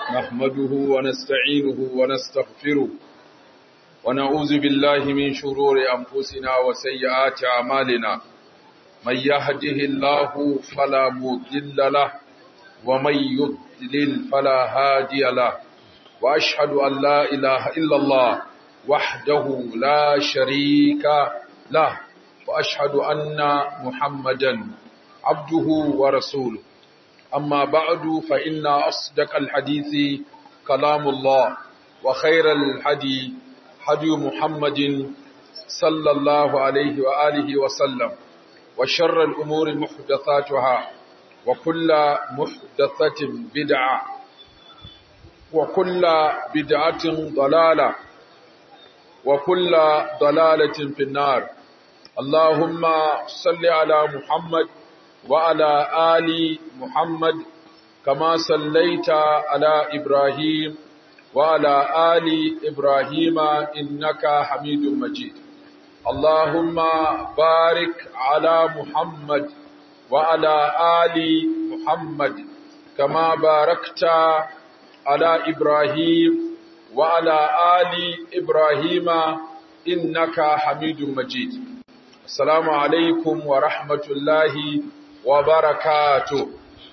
نحمده ونستعينه ونستغفره ونعوذ بالله من شرور أنفسنا وسيئات أعمالنا من يهده الله فلا مضل له ومن يضلل فلا هادي له وأشهد أن لا إله إلا الله وحده لا شريك له وأشهد أن محمدا عبده ورسوله أما بعد فإن أصدق الحديث كلام الله وخير الحدي حدي محمد صلى الله عليه وآله وسلم وشر الأمور محدثاتها وكل محدثة بدعة وكل بدعة ضلالة وكل ضلالة في النار اللهم صل على محمد وعلى آل محمد كما صليت على إبراهيم وعلى آل إبراهيم إنك حميد مجيد اللهم بارك على محمد وعلى آل محمد كما باركت على إبراهيم وعلى آل إبراهيم إنك حميد مجيد السلام عليكم ورحمة الله وبركاته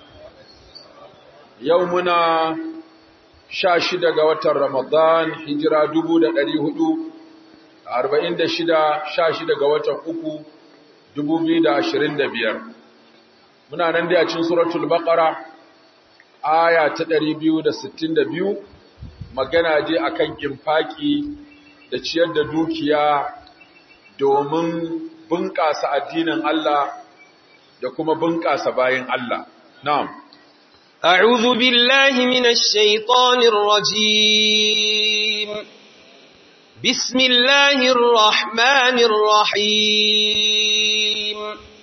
يومنا شاشد قوة رمضان هجرة دبودة دريهدو أربعين دشدة شاشد قوة أكو دبوبي دا عشرين دبير muna nan dai a cikin suratul baqara aya ta 262 magana je akan infaki da ciyar da dukiya domin bunƙasa addinin Allah da kuma bunƙasa bayin Allah. Na'am. أعوذ بالله من الشيطان الرجيم بسم الله الرحمن الرحيم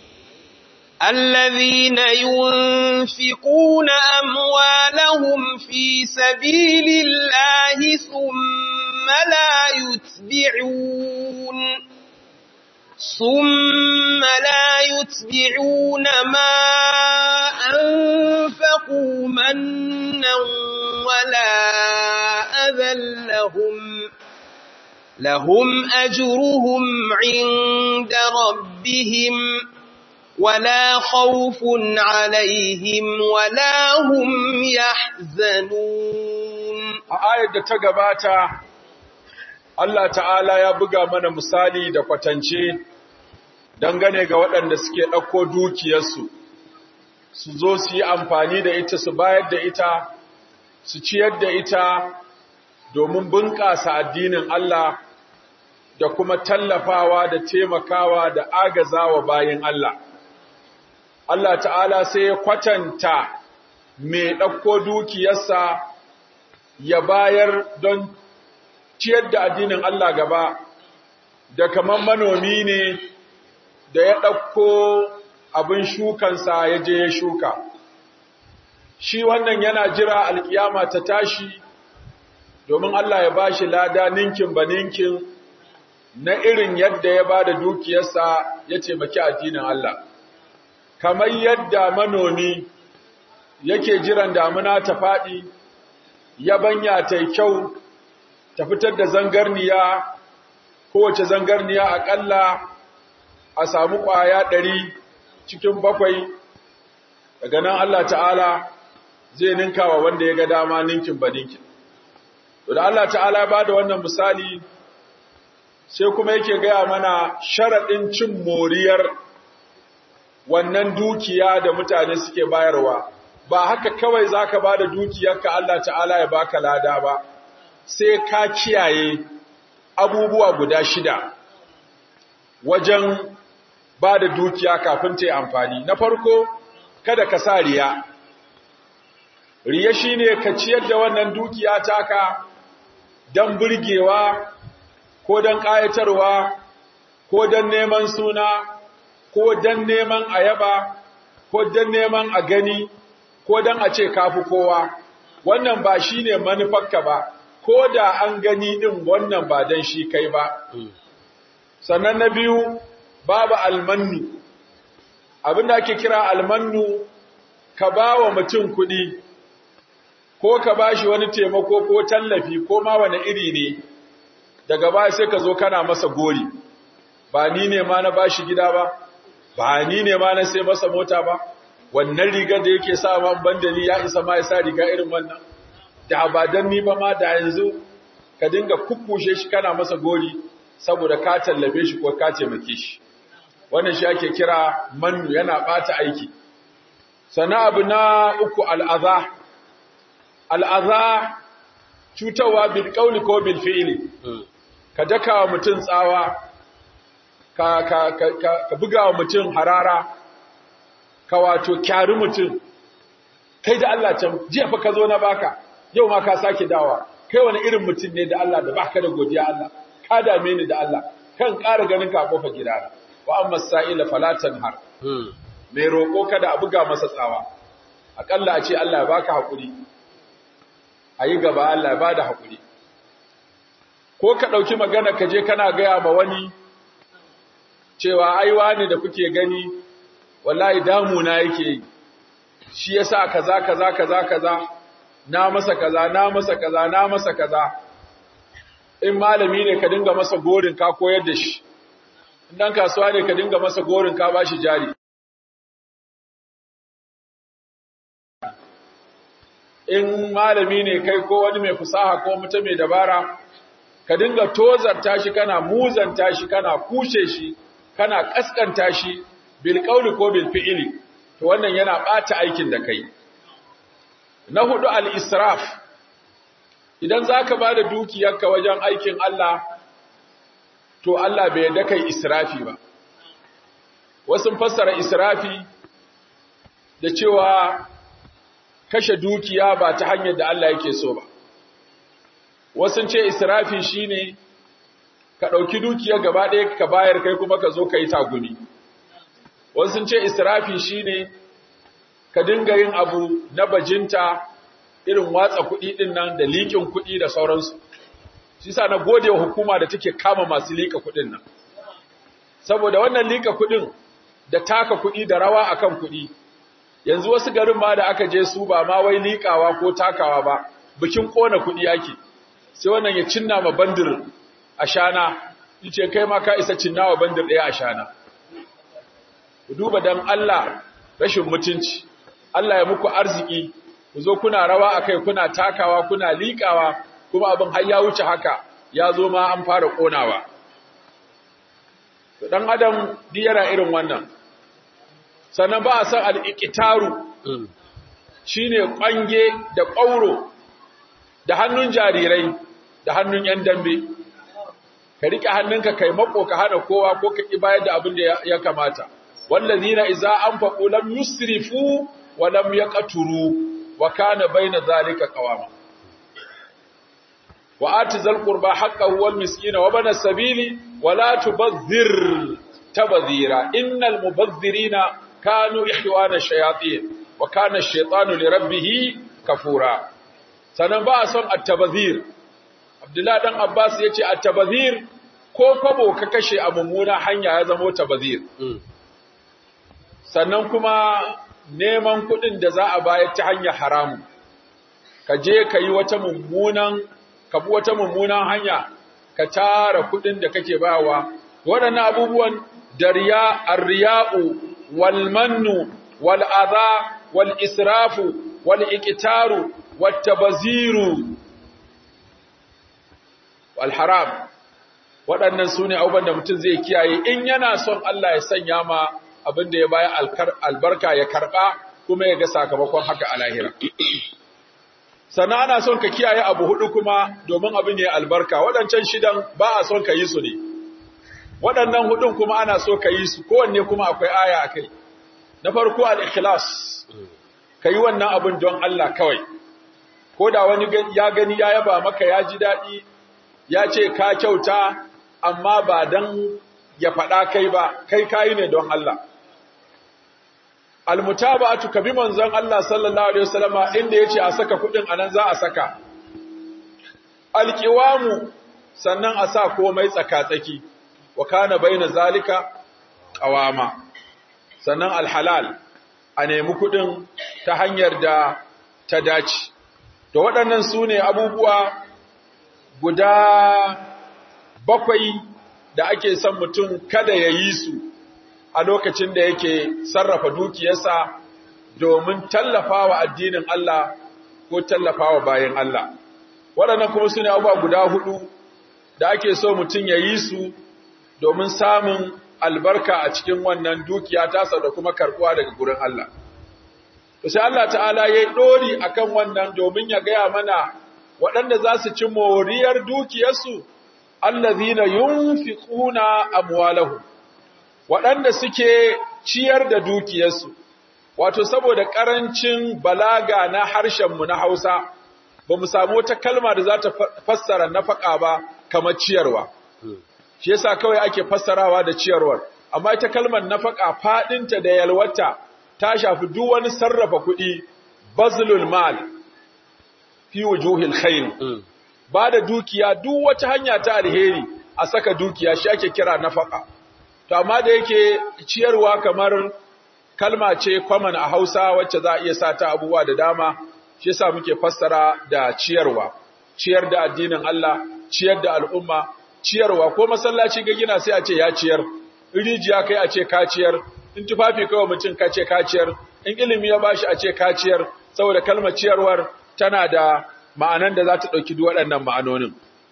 الذين ينفقون أموالهم في سبيل الله ثم لا يتبعون ثم لا يتبعون ما أنفقوا منا ولا أذى لهم لهم أجرهم عند ربهم ولا خوف عليهم ولا هم يحزنون آية تقباتا Allah ta'ala ya buga mana misali da kwatance dangane ga waɗanda suke ɗauko dukiyarsu, su zo su yi amfani da ita su bayar da ita, su ciyar da ita domin bunƙasa addinin Allah da kuma tallafawa da taimakawa da agazawa bayan Allah. Allah ta'ala sai ya kwatanta mai ɗauko dukiyarsa ya bayar don ciyar da addinin Allah gaba da kamar manomi ne da ya ɗauko abin shukansa ya je ya shuka. Shi wannan yana jira alkiyama ta tashi domin Allah ya ba shi lada ninkin ba ninkin na irin yadda ya ba da dukiyarsa ya taimaki addinin Allah. Kamar yadda manomi yake jiran damuna ta faɗi, yabanya ta kyau, ta fitar da zangarniya kowace zangarniya aƙalla a samu ƙwaya ɗari cikin bakwai daga nan Allah ta'ala zai ninka wa wanda ya ga dama ninkin ba ninkin. da Allah ta'ala ba da wannan misali sai kuma yake gaya mana sharaɗin cin moriyar wannan dukiya da mutane suke bayarwa ba haka kawai za ka ba da dukiyarka Allah ta'ala ya baka lada ba. sai ka kiyaye abubuwa guda shida wajen ba da dukiya kafin ta yi amfani. Na farko, kada ka sa riya. Riya shi ne ka ciyar da wannan dukiya taka don burgewa, ko don ƙayatarwa, ko don neman suna, ko don neman ayaba, ko don neman a gani, ko don a ce kafi kowa. Wannan ba shi ne manufarka ba. ko da an gani ɗin wannan ba don shi kai ba. Sannan na biyu, babu almannu. Abin da ake kira almannu, ka ba wa mutum kuɗi, ko ka bashi wani taimako ko tallafi ko ma wani iri ne daga baya sai ka zo kana masa gori ba ni ne ma na bashi gida ba ba ni ne ma na sai masa mota ba wannan rigar da yake sa man bandali ya isa ma ya sa riga irin wannan da ba dan ni ba ma da yanzu ka dinga kukkushe shi kana masa gori saboda ka tallafe shi ko ka taimake shi wannan shi ake kira mannu yana bata aiki sana abu na uku al'aza al'aza cutarwa bil qawli ko bil fi'li ka daka wa mutum tsawa ka ka ka, ka buga wa mutum harara ka wato kyari mutum kai da Allah can jiya fa ka zo na baka yau ma ka sake dawa kai wani irin mutum ne da Allah da baka da godiya Allah ka dame ni da Allah kan ƙara ganin ka kofa gidana wa amma sa'ila falatan har mai roƙo kada a buga masa tsawa aƙalla a ce Allah ya baka haƙuri a yi gaba Allah ya bada haƙuri ko ka ɗauki magana ka je kana gaya ma wani cewa ai wani da kuke gani wallahi damuna yake yi shi yasa kaza kaza kaza kaza na masa kaza na masa kaza na masa kaza in malami ne ka dinga masa gorin ka koyar da shi in dan kasuwa ne ka dinga masa gorin ka bashi jari in malami ne kai ko wani mai fusaha ko mutum mai dabara ka dinga tozarta shi kana muzanta shi kana kushe shi kana kaskanta shi bil qawli ko bil fi'li to wannan yana bata aikin da kai na hudu al israf idan zaka bada dukiyarka wajen aikin Allah to Allah bai yarda kai israfi ba wasu fassara israfi da cewa kashe dukiya ba ta hanyar da Allah yake so ba wasu ce israfi shine ka ɗauki dukiya gaba ɗaya ka bayar kai kuma ka zo ka yi tagumi wasu ce israfi shine ka dinga yin abu na bajinta irin watsa kuɗi ɗin nan da liƙin kuɗi da sauransu shi sa na gode wa hukuma da take kama masu liƙa kuɗin nan saboda wannan liƙa kuɗin da taka kuɗi da rawa akan kuɗi yanzu wasu garin ma da aka je su ba ma wai liƙawa ko takawa ba bikin ƙona kuɗi ake sai wannan ya cinna ma bandir a shana yace kai ma ka isa cinna wa bandir ɗaya a shana ku duba dan Allah rashin mutunci Allah ya muku arziki ku zo kuna rawa akai kuna takawa kuna liƙawa kuma abin har ya wuce haka ya zo ma an fara ƙonawa dan adam duk yana irin wannan sannan ba a san al'iƙitaru shi ne ƙwange da ƙauro da hannun jarirai da hannun ‘yan dambe ka riƙe hannunka kai mako ka hana kowa ko ka ƙi bayar da abin da ya kamata wallazi na iza an faɓo lam yusrifu wa lam ya ƙaturu wa kana bai na zalika ƙawama wa ati zal qurba haqqahu wal miskina wa bana sabili wa la tubazzir tabazira innal mubazzirina kanu ihwana shayatin wa kana ash-shaytanu li rabbih kafura sanan ba son at-tabazir Abdullah dan Abbas yace at-tabazir ko kwabo ka kashe a mummuna hanya ya zama tabazir sannan kuma neman kudin da za a bayar ta hanyar haramu ka je ka yi wata mummunan ka bi wata mummunan hanya ka tara kudin da kake bawa waɗannan abubuwan dariya ar-riya'u والمن والأذى والإسراف والإكتار والتبذير والحرام waɗannan su ne abubuwan da mutum zai kiyaye in yana son Allah ya sanya ma abin da ya baya albarka ya karɓa kuma ya ga sakamakon haka a lahira. Sannan ana son ka kiyaye abu hudu kuma domin abin ya albarka waɗancan shidan ba a son ka yi su ne. waɗannan hudun kuma ana so ka yi su kowanne kuma akwai aya a kai na farko al-ikhlas ka yi wannan abin don Allah kawai ko da wani ya gani ya yaba maka ya ji daɗi ya ce ka kyauta amma ba don ya faɗa kai ba kai kayi ne don Allah almutaba'atu ka bi manzon Allah sallallahu alaihi wasallama inda yace a saka kudin anan za a saka alqiwamu sannan a sa komai tsaka-tsaki wa kana baina zalika qawama sannan alhalal a nemi kudin ta hanyar da ta dace to waɗannan su ne abubuwa guda bakwai da ake son mutum kada ya yi su a lokacin da yake sarrafa dukiyarsa domin tallafawa addinin Allah ko tallafawa bayan Allah. Waɗannan kuma su ne abubuwa guda hudu da ake so mutum ya yi su domin samun albarka a cikin wannan dukiya tasa da kuma karɓuwa daga gurin Allah. sai Allah ta'ala ya yi ɗori a kan wannan domin ya gaya mana waɗanda za su ci moriyar dukiyarsu, allazina yunfiquna amwalahu waɗanda suke ciyar da dukiyarsu, wato saboda ƙarancin balaga na harshenmu na Hausa, ba mu samu wata kalma da za ta fassara nafaka ba kamar ciyarwa. Shi yasa kawai ake fassarawa da ciyarwar, amma ita kalmar nafaka faɗinta da yalwata ta shafi duk wani sarrafa kuɗi bazlul mal fi wujuhil khair ba da dukiya duk wata hanya ta alheri a saka dukiya shi ake kira nafaka to amma da yake ciyarwa kamar kalma ce common a Hausa wacce za a iya sa ta abubuwa da dama shi yasa muke fassara da ciyarwa ciyar da addinin Allah ciyar da al'umma ciyarwa ko masallaci ga gina sai a ce ya ciyar rijiya kai a ce ka ciyar in tufafi kawai mutum ka ce kaciyar in ilimi ya bashi a ce kaciyar saboda kalmar ciyarwar tana da ma'anan da za ta ɗauki duk waɗannan ma'anonin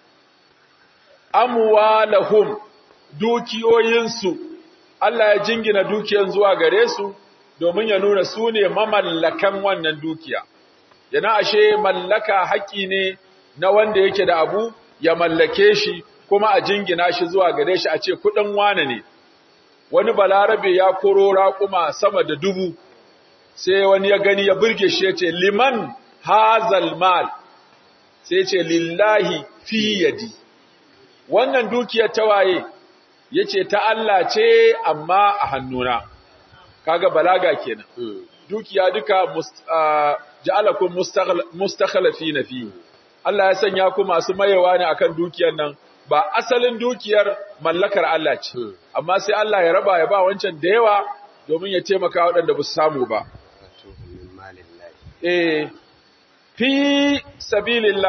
amwalahum dukiyoyinsu Allah ya jingina dukiyan zuwa gare su domin ya nuna su ne mamallakan wannan dukiya yana ashe mallaka haƙƙi ne na wanda yake da abu ya mallake shi kuma a jingina shi zuwa gare shi a ce kuɗin wane ne wani balarabe ya koro raƙuma sama da dubu sai wani ya gani ya burge shi ya ce liman hazal mal sai ce lillahi fi yadi wannan dukiyar tawaye ya ce ta Allah ce amma a hannuna kaga balaga kenan dukiya duka ja'alakum mustakhlifina fi Allah ya sanya ku masu mayewa ne akan dukiyar nan ba asalin dukiyar mallakar Allah ce, amma sai Allah ya raba ya ba wancan da yawa domin ya taimaka waɗanda ba su samu ba. Eh, fi sabilillah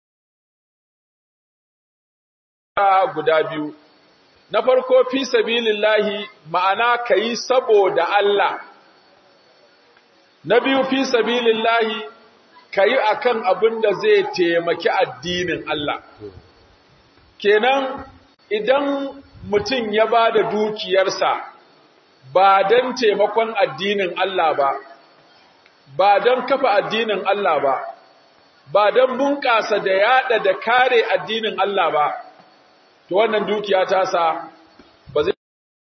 guda biyu. Na farko fi sabilillahi ma'ana ka yi saboda Allah. Na biyu fi sabilillahi ka yi a kan abin da zai taimaki addinin Allah. kenan idan mutum ya ba da dukiyarsa ba don taimakon addinin Allah ba, ba don kafa addinin Allah ba, ba don bunƙasa da yaɗa da kare addinin Allah ba, to wannan dukiya ta sa ba zai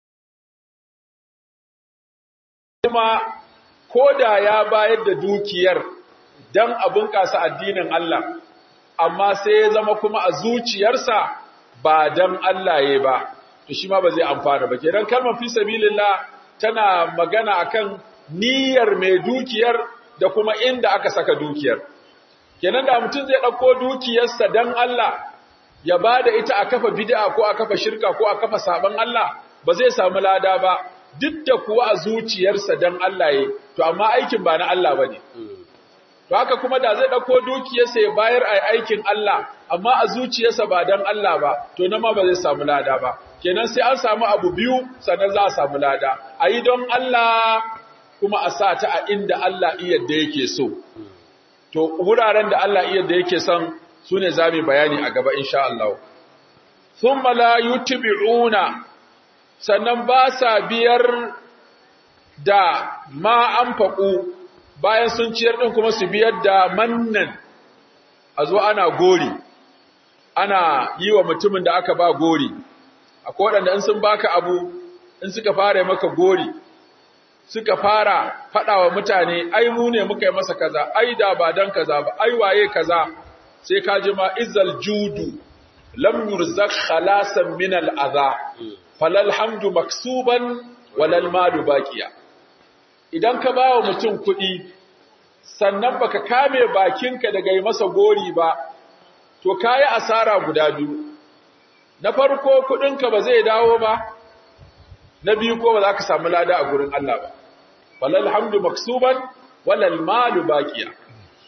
kuma ko da ya bayar da dukiyar don a bunƙasa addinin Allah. amma sai ya zama kuma a zuciyarsa ba dan Allah ya ba to shi ma ba zai amfana ba kenan kalmar fi sabilillah tana magana akan niyyar mai dukiyar da kuma inda aka saka dukiyar kenan da mutum zai dauko dukiyarsa dan Allah ya bada ita a kafa bid'a ko a kafa shirka ko a kafa saban Allah ba zai samu lada ba duk da kuwa a zuciyarsa dan Allah ya to amma aikin ba na Allah bane To haka kuma da zai ɗauko dukiyarsa ya bayar a aikin Allah, amma a zuciyarsa ba don Allah ba, to na ma ba zai samu lada ba. Kenan sai an samu abu biyu sannan za a samu lada. A yi don Allah kuma a sa ta a inda Allah iya da yake so. To wuraren da Allah iya da yake son su ne za mu bayani a gaba insha Allah. Sun mala yutibi'una sannan ba sa biyar da ma an faƙu bayan sun ciyar ɗin kuma su biyar da mannan a zo ana gori ana yi wa mutumin da aka ba gori akwai waɗanda in sun baka abu in suka fara maka gori suka fara faɗa wa mutane ai mu ne muka yi masa kaza ai da ba dan kaza ba ai waye kaza sai ka ji ma izal judu lam yurzak khalasan min al adha falal hamdu maksuban walal malu baqiya idan ka ba wa mutum kuɗi sannan baka kame bakinka daga yi masa gori ba to kayi asara guda biyu na farko kuɗinka ba zai dawo ba na biyu ko ba za ka samu lada a gurin Allah ba walal hamdu maksuban walal malu baqiya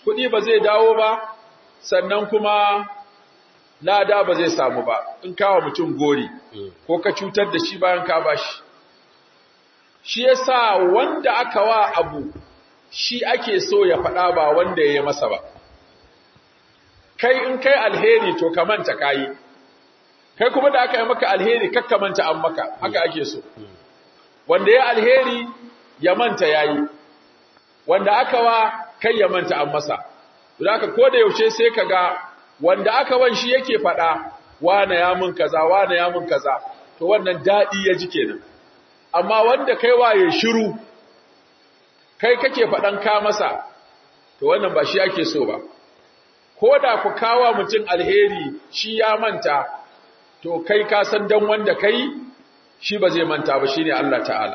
kuɗi ba zai dawo ba sannan kuma lada ba zai samu ba in kawo mutum gori ko ka cutar da shi bayan ka bashi shi yasa wanda aka wa abu shi ake so ya faɗa ba wanda ya yi masa ba kai in kai alheri to ka manta kayi kai kuma da aka yi maka alheri kakka manta an maka haka ake so wanda ya alheri ya manta yayi wanda aka wa kai ya manta an masa don haka ko da yaushe sai ka ga wanda aka wan shi yake faɗa wane ya mun kaza wane ya mun kaza to wannan daɗi ya ji kenan amma wanda kai waye shiru kai kake faɗan ka masa to wannan ba shi ake so ba ko da ku kawa mutum alheri shi ya manta to kai ka san dan wanda kai shi ba zai manta ba shine Allah ta'ala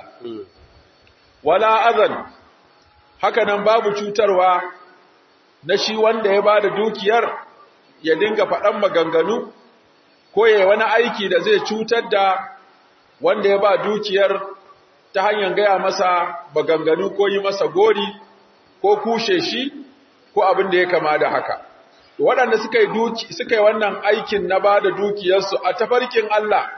wala azan haka nan babu cutarwa na shi wanda ya bada dukiyar ya dinga faɗan maganganu ko ya wani aiki da zai cutar da wanda ya ba dukiyar ta hanyar gaya masa maganganu ko yi masa gori ko kushe shi ko abin da ya kama da haka waɗanda suka yi duki suka yi wannan aikin na ba da dukiyarsu a tafarkin Allah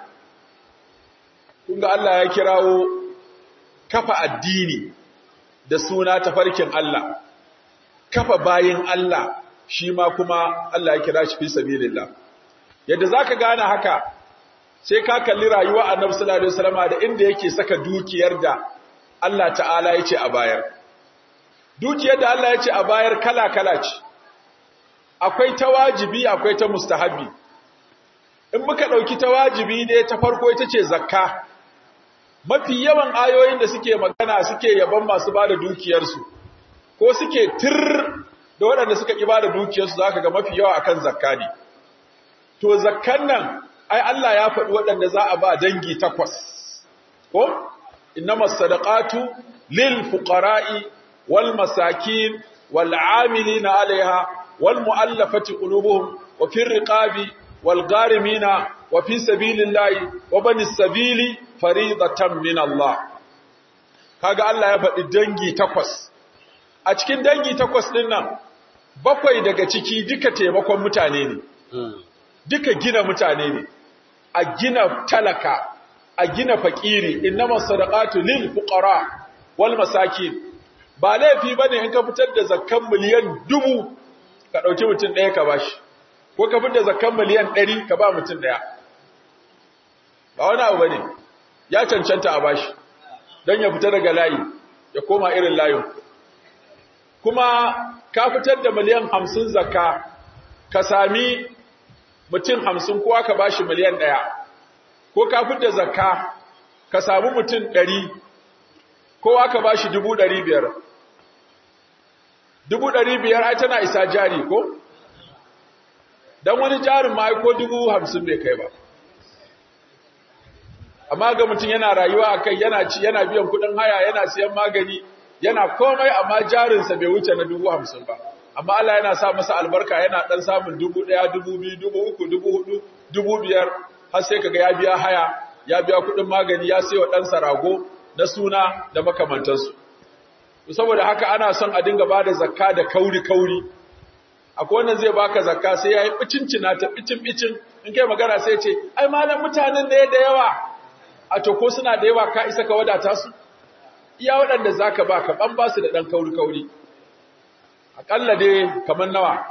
kunga Allah ya kirawo kafa addini da suna tafarkin Allah kafa bayin Allah shi ma kuma Allah ya kira shi fi sabilillah yadda zaka gane haka sai ka kalli rayuwa Annabi sallallahu alaihi wasallam da inda yake saka dukiyar da Allah ta'ala yace a bayar dukiyar da Allah yace a bayar kala kala ce akwai ta wajibi akwai ta mustahabi in muka dauki ta wajibi ne ta farko ita ce zakka mafi yawan ayoyin da suke magana suke yaban masu bada dukiyarsu ko suke tir da waɗanda suka ƙi bada dukiyarsu za ka ga mafi yawa akan zakka ne to zakkan nan ai Allah ya faɗi waɗanda za a ba dangi takwas ko innamas sadaqatu lil fuqara'i wal masakin wal 'amilina 'alayha wal mu'allafati qulubuhum wa fir riqabi wal gharimina wa fi sabilillahi wa banis sabili faridatan min Allah kaga Allah ya faɗi dangi takwas a cikin dangi takwas ɗin nan bakwai daga ciki duka taimakon mutane ne duka gina mutane ne a gina talaka a gina fakiri innama sadaqatu lil fuqara wal masakin ba laifi bane in ka fitar da zakkan miliyan dubu ka dauki mutum ɗaya ka bashi ko ka fitar da zakkan miliyan ɗari ka ba mutum ɗaya ba wani abu bane ya cancanta a bashi don ya fita daga layi ya koma irin layin kuma ka fitar da miliyan hamsin zakka ka sami mutum hamsin kowa ka bashi miliyan ɗaya ko ka fitar da zakka ka sami mutum ɗari kowa ka bashi dubu ɗari biyar dubu ɗari biyar ai tana isa jari ko don wani jarin ma ko dubu hamsin bai kai ba amma ga mutum yana rayuwa a kai yana ci yana biyan kuɗin haya yana siyan magani yana komai amma jarinsa bai wuce na dubu hamsin ba amma Allah yana sa masa albarka yana ɗan samun dubu ɗaya dubu biyu dubu uku dubu hudu dubu biyar har sai kaga ya biya haya ya biya kuɗin magani ya sayo ɗansa rago na suna da makamantansu saboda haka ana son a dinga bada zakka da kauri kauri akwai wanda zai baka zakka sai yayi bicincina ta bicin bicin in kai magana sai ce ai malam mutanen ne da yawa a to ko suna da yawa ka isa ka wadata su iya waɗanda zaka ba ka ban ba su da dan kauri kauri akalla dai kaman nawa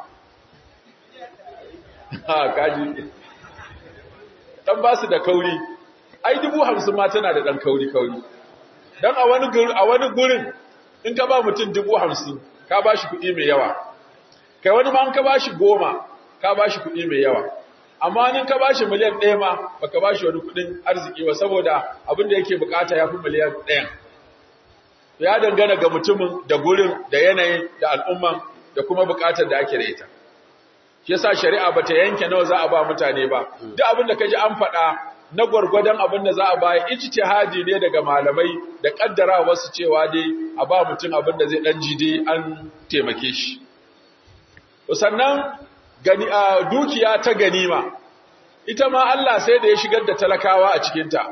ha kaji dan ba su da kauri ai dubu hamsin ma tana da dan kauri kauri dan a wani a wani gurin in ka ba mutum dubu hamsin ka ba shi kuɗi mai yawa kai wani ma in ka ba shi goma ka ba shi kuɗi mai yawa amma in ka ba shi miliyan ɗaya ma ba ka ba shi wani kuɗin arziki ba saboda abin da yake bukata ya fi miliyan ɗayan ya dangana ga mutumin da gurin da yanayin da al'umman da kuma bukatar da ake da ita shi yasa shari'a bata yanke nawa za a ba mutane ba duk abin da ka ji an faɗa na gwargwadon abin da za a baya ijtihadi ne daga malamai da kaddara wasu cewa dai a ba mutum abin da zai dan jide an taimake shi sannan gani a dukiya ta ganima ita ma Allah sai da ya shigar da talakawa a cikin ta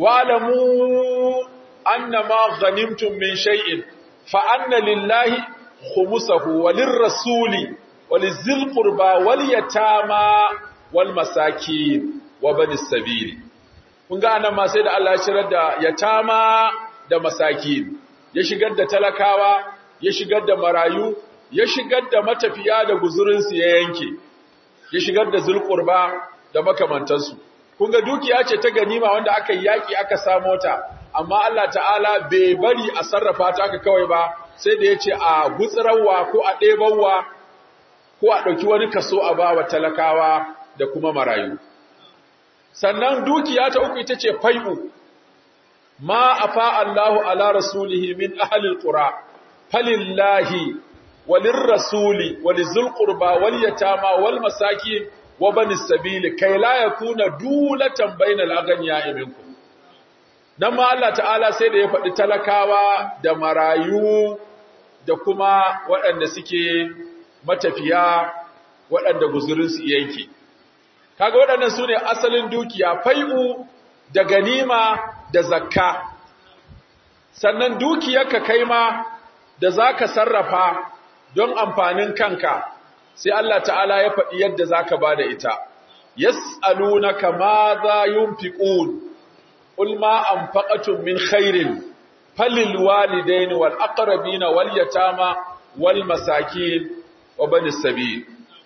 wa'lamu annama ghanimtum min shay'in fa anna lillahi khumusahu walin rasuli walizil qurba wal yatama wal masakin wa bani sabili kun ga anan ma sai da Allah ya shirar da yatama da masakin ya shigar da talakawa ya shigar da marayu ya shigar da matafiya da guzurinsu ya yanke ya shigar da zulqurba da makamantansu kun ga dukiya ce ta ganima wanda aka yi yaki aka samo ta amma Allah ta'ala bai bari a sarrafa ta aka kawai ba sai da yace a gutsirawa ko a ɗebawa ko a ɗauki wani kaso a ba wa talakawa da kuma marayu sannan dukiya ta uku ita ce fai'u ma afa Allahu ala rasulihi min ahlil qura falillahi walir rasuli walizul qurba wal yatama wal masakin wa bani sabili kai la yakuna dulatan bainal aghniya minkum dan ma Allah ta'ala sai da ya faɗi talakawa da marayu da kuma waɗanda suke matafiya waɗanda guzurinsu yanke kaga waɗannan sune asalin dukiya fai'u da ganima da zakka sannan dukiyarka kai ma da zaka sarrafa don amfanin kanka sai Allah ta'ala ya faɗi yadda zaka bada ita yas'alunaka ma za yunfiqun qul ma anfaqatum min khairin falil walidaini wal aqrabina wal yatama wal masakin wa bani sabil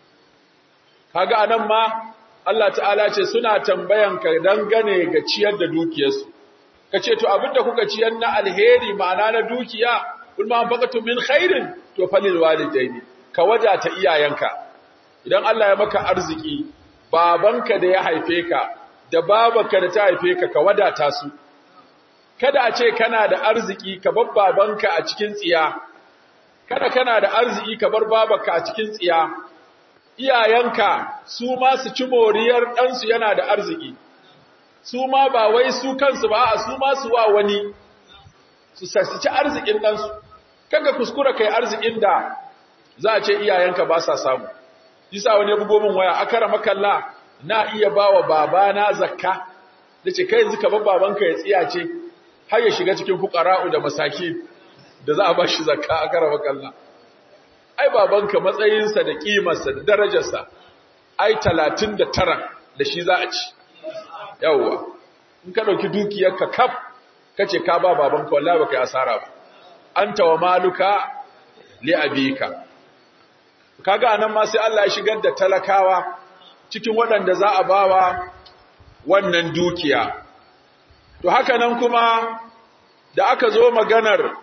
kaga anan ma Allah ta'ala ce suna tambayan ka dangane ga ciyar da dukiyarsu kace to abinda kuka ciyar na alheri ma'ana na dukiya kul ma anfaqatu min khairin to falil walidaini ka wadata iyayenka idan Allah ya maka arziki babanka da ya haife ka da babanka da ta haife ka ka wadata su kada a ce kana da arziki ka bar babanka a cikin tsiya kada kana da arziki ka bar babanka a cikin tsiya iyayenka su ma su ci moriyar ɗansu yana da arziki su ma ba wai su kansu ba a su ma su wa wani su ci arzikin ɗansu kaga kuskura kai arzikin da za a ce iyayenka ba sa samu yasa wani bugo min waya akara makalla na iya bawa babana zakka dace kai yanzu ka bar babanka ya tsiya ce har ya shiga cikin fuqara'u da masaki da za a ba shi zakka akara makalla ai babanka matsayinsa da kimarsa da darajarsa ai 39 da shi za a ci yawwa in ka dauki dukiyarka kaf kace ka ba babanka wallahi baka yi asara ba anta wa maluka li abika kaga anan ma sai Allah ya shigar da talakawa cikin waɗanda za a bawa wannan dukiya to haka nan kuma da aka zo maganar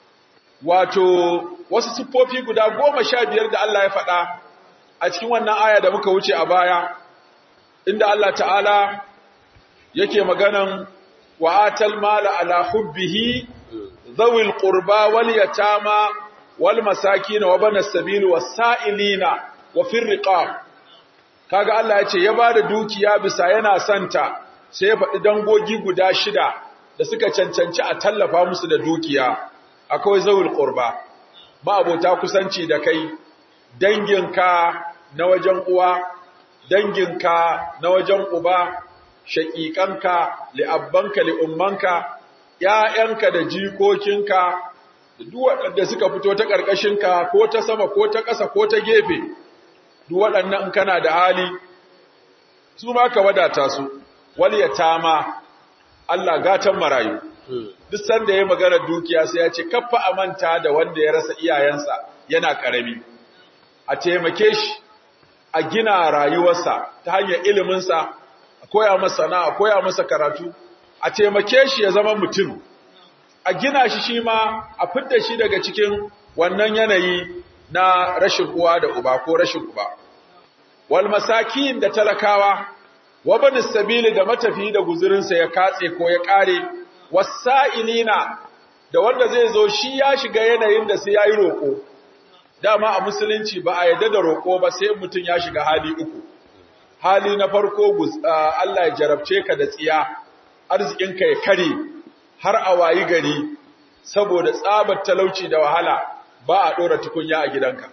wato wasu siffofi guda goma sha biyar da Allah ya faɗa a cikin wannan aya da muka wuce a baya inda Allah ta'ala yake maganan wa'atal mala ala hubbihi zawil qurba wal yatama wal masakin wa bana sabil was sa'ilina wa fir riqab kaga Allah ya ce ya bada dukiya bisa yana santa sai ya faɗi dangogi guda shida da suka cancanci a tallafa musu da dukiya akwai zawil qurba ba abota kusanci da kai danginka na wajen uwa danginka na wajen uba shaƙiƙanka li'abbanka li'ummanka ‘ya'yanka da jikokinka da duk waɗanda suka fito ta ƙarƙashinka ko ta sama ko ta ƙasa ko ta gefe duk waɗannan in kana da hali su ma ka wadata su wal yatama Allah gatan marayu duk sanda ya magana dukiya sai ya ce kaffa amanta da wanda ya rasa iyayensa yana karami a taimake shi a gina rayuwarsa ta hanyar iliminsa a koya masa sana'a a koya masa karatu a taimake shi ya zama mutum a gina shi shi ma a fidda shi daga cikin wannan yanayi na rashin uwa da uba ko rashin uba wal masakin da talakawa wa banis sabili da matafi da guzurinsa ya katse ko ya kare wasa'ilina da wanda zai zo shi ya shiga yanayin da sai yayi roko dama a musulunci ba a yadda da roko ba sai mutum ya shiga hali uku hali na farko Allah ya jarabce ka da tsiya arzikinka ya kare har a wayi gari saboda tsabar talauci da wahala ba a dora tukunya a gidanka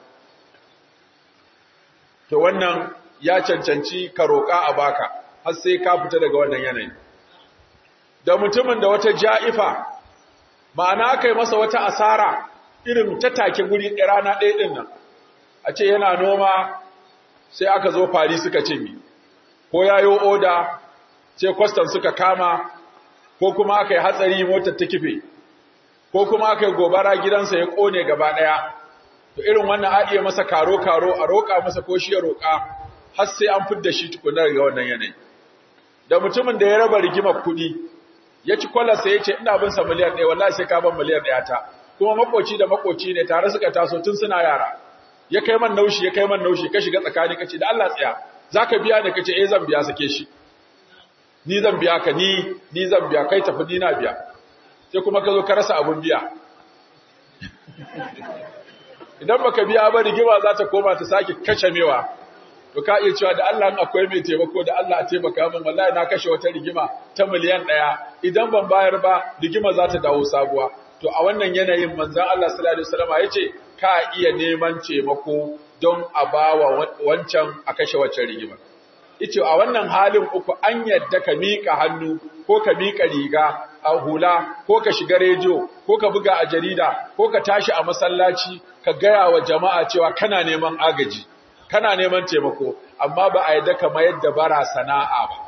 to wannan ya cancanci ka roƙa a baka har sai ka fita daga wannan yanayi da mutumin da wata ja'ifa ma'ana aka yi masa wata asara irin ta take guri rana ɗaya ɗin nan a ce yana noma sai aka zo fari suka ce mi ko yayo oda sai kwastan suka kama ko kuma aka yi hatsari motar ta kife ko kuma aka yi gobara gidansa ya ƙone gaba ɗaya to irin wannan a iya masa karo-karo a roƙa masa ko shi ya roƙa har sai an fidda shi tukunar ga wannan yanayi da mutumin da ya raba rigimar kuɗi ya ci kwalarsa ya ce ina bin sa miliyan ɗaya wallahi sai ka ban miliyan ɗaya ta kuma makoci da makoci ne tare suka taso tun suna yara ya kai man naushi ya kai man naushi ka shiga tsakani kace da Allah tsaya zaka biya ni kace eh zan biya sake shi ni zan biya ka ni ni zan biya kai tafi ni na biya sai kuma ka zo ka rasa abun biya idan baka biya ba rigima za ta koma ta sake kashe mewa to ka iya cewa da Allah in akwai mai taimako da Allah a taimaka min wallahi na kashe wata rigima ta miliyan ɗaya idan ban bayar ba rigima za ta dawo sabuwa to a wannan yanayin manzon Allah sallallahu alaihi wasallam yace ka iya neman taimako don a bawa wancan a kashe waccan rigima yace a wannan halin uku an yadda ka mika hannu ko ka mika riga a hula ko ka shiga rediyo ko ka buga a jarida ko ka tashi a masallaci ka gaya wa jama'a cewa kana neman agaji kana neman taimako amma ba a yadda ka mayar da bara sana'a ba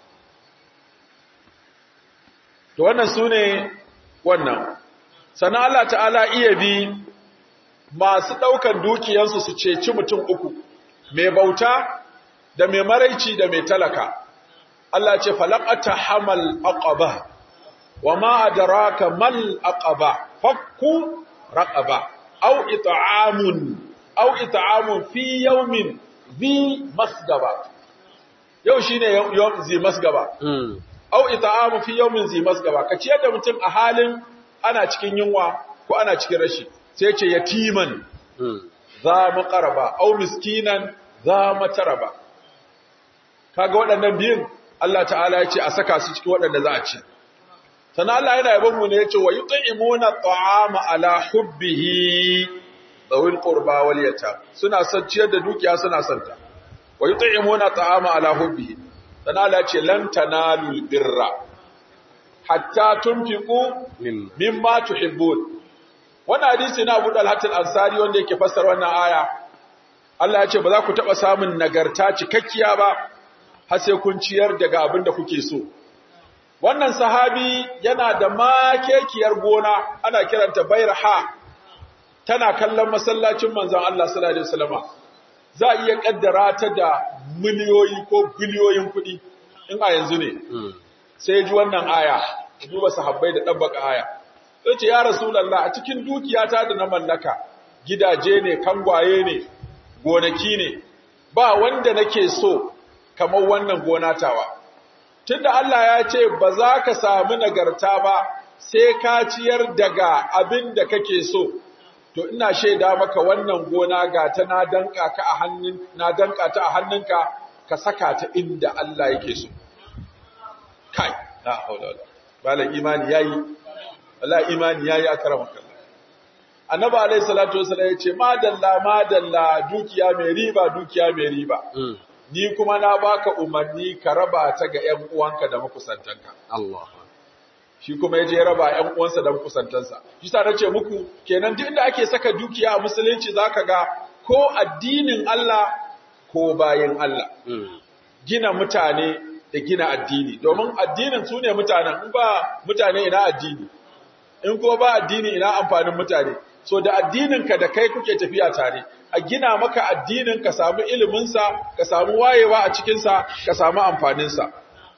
to wannan sune wannan sannan Allah ta'ala iya bi masu ɗaukan dukiyansu su ceci mutum uku mai bauta da mai maraici da mai talaka Allah ce falaqata hamal aqaba wa ma adraka mal aqaba fakku raqaba aw it'amun aw it'amun fi yawmin zi masgaba yau shine yau zi masgaba aw it'amun fi yawmin zi masgaba ka ciyar da mutum a halin ana cikin yunwa ko ana cikin rashi sai ce yatiman za mu qaraba aw miskinan za mu taraba kaga waɗannan biyun Allah ta'ala ya ce a saka su cikin waɗanda za a ci sannan Allah yana yabon mu ne ya ce wa yut'imuna ta'ama ala hubbihi dawil qurba wal yatam suna son ciyar da dukiya suna son ta wa yut'imuna ta'ama ala hubbihi sannan Allah ya ce lan tanalul birra hatta tunfiqu mimma tuhibbun wannan hadisi na Abu Dalhat al-Ansari wanda yake fassara wannan aya Allah ya ce ba za ku taba samun nagarta cikakkiya ba har sai kun ciyar daga abin da kuke so wannan sahabi yana da makekiyar gona ana kiranta Bairha tana kallon masallacin manzon Allah sallallahu alaihi wasallama za iya kaddara ta da miliyoyi ko biliyoyin kuɗi in a yanzu ne sai ji wannan aya duba sahabbai da dabbaka aya sai ce ya rasulullah a cikin dukiyata da na mallaka gidaje ne kangwaye ne gonaki ne ba wanda nake so kamar wannan gona tawa tunda Allah ya ce ba za ka samu nagarta ba sai ka ciyar daga abin da kake so to ina shaida maka wannan gona ga ta na danka ka a hannun na danka ta a hannunka ka saka ta inda Allah yake so kai la haula wala bala imani yayi wallahi imani yayi akramaka annabi alayhi salatu wasallam yace madalla madalla dukiya mai riba dukiya mai riba ni kuma na baka umarni ka raba ta ga ƴan uwanka da makusantanka Allah shi kuma yaje ya raba ƴan uwansa da makusantansa shi sa nace muku kenan duk inda ake saka dukiya a musulunci zaka ga ko addinin Allah ko bayin Allah gina mutane da gina addini domin addinin su ne mutanen in ba mutane ina addini in ko ba addini ina amfanin mutane so da addininka da kai kuke tafiya tare a gina maka addinin ka samu iliminsa ka samu wayewa a cikinsa ka samu amfaninsa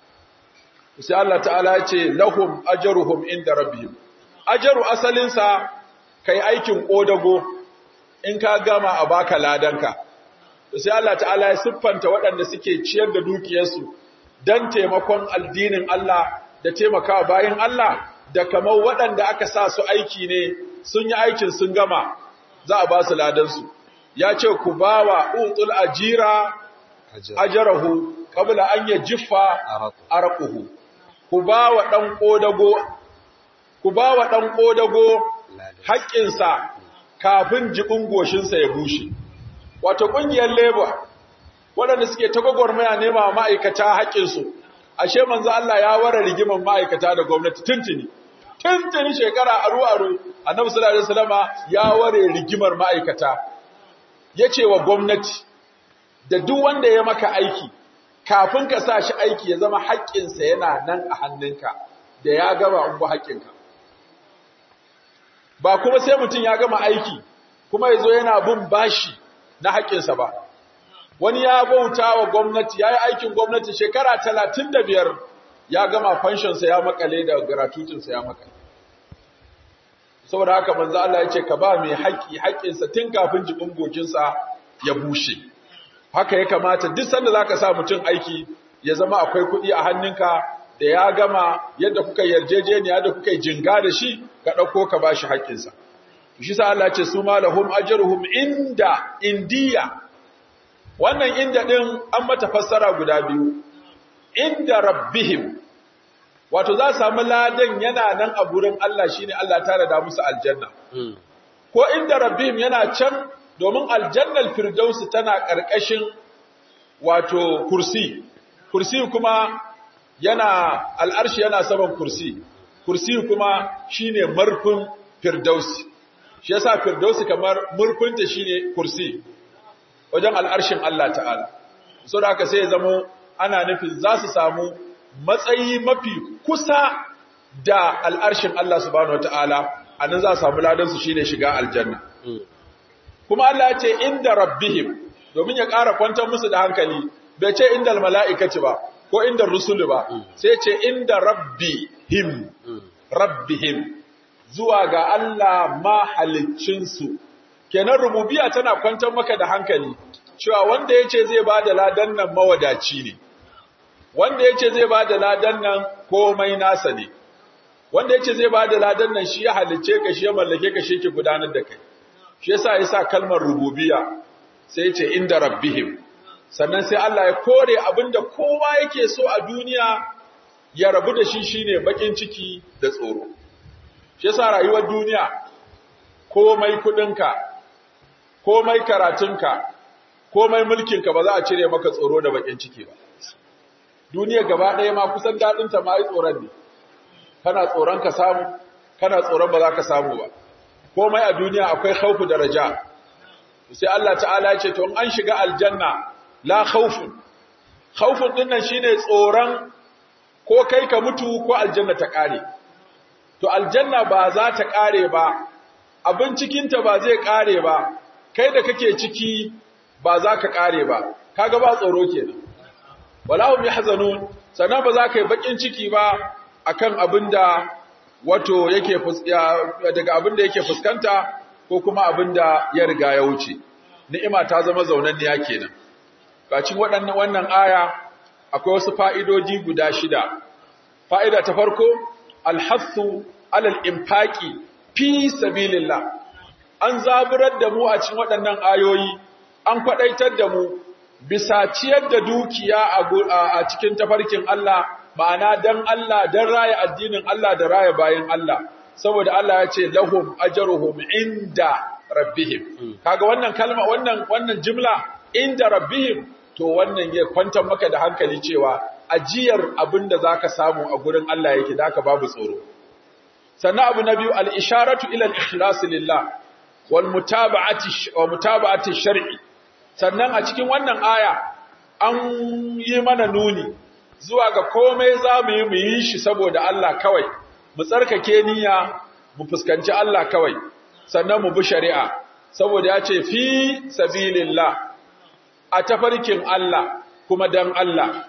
sai Allah ta'ala ya ce lahum ajruhum inda rabbihim ajru asalinsa kai aikin kodago in ka gama a baka ladanka sai Allah ta'ala ya siffanta waɗanda suke ciyar da dukiyarsu dan taimakon addinin Allah da taimakawa bayin Allah da kamar waɗanda aka sa su aiki ne sun yi aikin sun gama za a ba su ladansu ya ce ku ba wa utul ajira ajarahu qabla an yajiffa arquhu ku ba wa dan kodago ku ba wa dan kodago haƙƙinsa kafin jibin goshinsa ya bushe wato ƙungiyar labor waɗanda suke ta gwagwarmaya nema ma'aikata haƙƙinsu ashe manzo Allah ya ware rigiman ma'aikata da gwamnati tuntuni tuntun shekara aru aru annabi sallallahu alaihi wasallama ya ware rigimar ma'aikata yace wa gwamnati da duk wanda ya maka aiki kafin ka sa shi aiki ya zama haƙƙinsa yana nan a hannunka da ya gama ungu haƙƙinka ba kuma sai mutum ya gama aiki kuma ya zo yana bin bashi na haƙƙinsa ba wani ya bauta wa gwamnati ya yi aikin gwamnati shekara talatin da biyar ya gama fanshinsa ya makale da gratutinsa ya makale saboda haka manzo Allah ya ce ka ba mai haƙƙi haƙƙinsa tun kafin jibin gokinsa ya bushe haka ya kamata duk sanda zaka sa mutum aiki ya zama akwai kuɗi a hannunka da ya gama yadda kuka yarjejeniya da kuka jinga da shi ka ɗauko ka bashi haƙƙinsa shi sa Allah ce su ma lahum ajruhum inda indiya wannan inda din an mata fassara guda biyu inda rabbihim wato za samu ladan yana nan a gurin Allah shine Allah ta da musu aljanna ko inda rabbihim yana can domin aljannal firdausi tana ƙarƙashin wato kursi kursi kuma yana al'arshi yana saman kursi kursi kuma shine marfin firdausi shi yasa firdausi kamar murfinta shine kursi wajen al'arshin Allah ta'ala so da haka sai ya zamo ana nufin za su samu matsayi mafi kusa da al'arshin Allah subhanahu wata'ala anan za su samu ladansu shine shiga aljanna kuma Allah ya ce inda rabbihim domin ya ƙara kwantar musu da hankali bai ce inda mala'ikaci ba ko inda rusulu ba sai ce inda rabbihim rabbihim zuwa ga Allah mahaliccinsu kenan rububiya tana kwantar maka da hankali cewa wanda ya ce zai ba da ladan nan mawadaci ne wanda ya ce zai ba da ladan nan komai nasa ne wanda ya ce zai ba da ladan nan shi ya halicce ka shi ya mallake ka shi ke gudanar da kai shi yasa yasa kalmar rububiya sai ya ce inda rabbihim sannan sai Allah ya kore abinda kowa yake so a duniya ya rabu da shi shine bakin ciki da tsoro shi yasa rayuwar duniya komai kudinka komai karatunka komai mulkinka ba za a cire maka tsoro da bakin ciki ba duniya gaba ɗaya ma kusan daɗinta ma yi tsoron ne kana tsoron ka samu kana tsoron ba za ka samu ba komai a duniya akwai khaufu da raja sai Allah ta'ala ya ce to in an shiga aljanna la khawfun khawfun din nan shine tsoron ko kai ka mutu ko aljanna ta kare to aljanna ba za ta kare ba abin cikin ta ba zai kare ba kai da kake ciki ba za ka kare ba kaga ba tsoro kenan walahum yahzanun sannan ba za ka yi bakin ciki ba akan abinda wato yake daga abinda yake fuskanta ko kuma abinda ya riga ya wuce ni'ima ta zama zaunanniya kenan Bacin waɗannan wannan aya akwai wasu fa'idoji guda shida. Fa'ida ta farko, alhassu alal infaki fi sabilillah. An zaburar da mu a cikin waɗannan ayoyi, an kwaɗaitar da mu bisa ciyar da dukiya a cikin tafarkin Allah, ma'ana don Allah, don raya addinin Allah da raya bayan Allah. Saboda Allah ya ce, lahum ajaruhum inda rabbihim. Kaga wannan kalma, wannan, wannan jimla, inda rabbihim to wannan ya kwantar maka da hankali cewa ajiyar abin da za ka samu a gurin Allah yake da aka babu tsoro. Sannan abu na biyu al'isharatu ilal ikhlasi lillah wal mutaba'ati shari'i. Sannan a cikin wannan aya an yi mana nuni zuwa ga komai za mu yi mu yi shi saboda Allah kawai, mu tsarkake niyya mu fuskanci Allah kawai, sannan mu bi shari'a, saboda ya ce fi sabilillah. a tafarkin Allah kuma dan Allah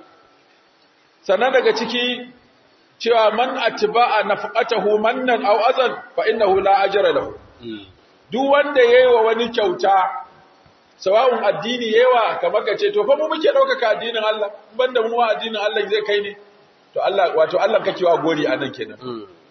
sannan daga ciki cewa man atba'a nafqatahu mannan aw azan fa innahu la ajra lahu duk wanda yayi wa wani kyauta sawa'un addini yawa kamar kace to fa mu muke daukaka addinin Allah banda mu addinin Allah zai kai ne to Allah wato Allah kake wa gori anan kenan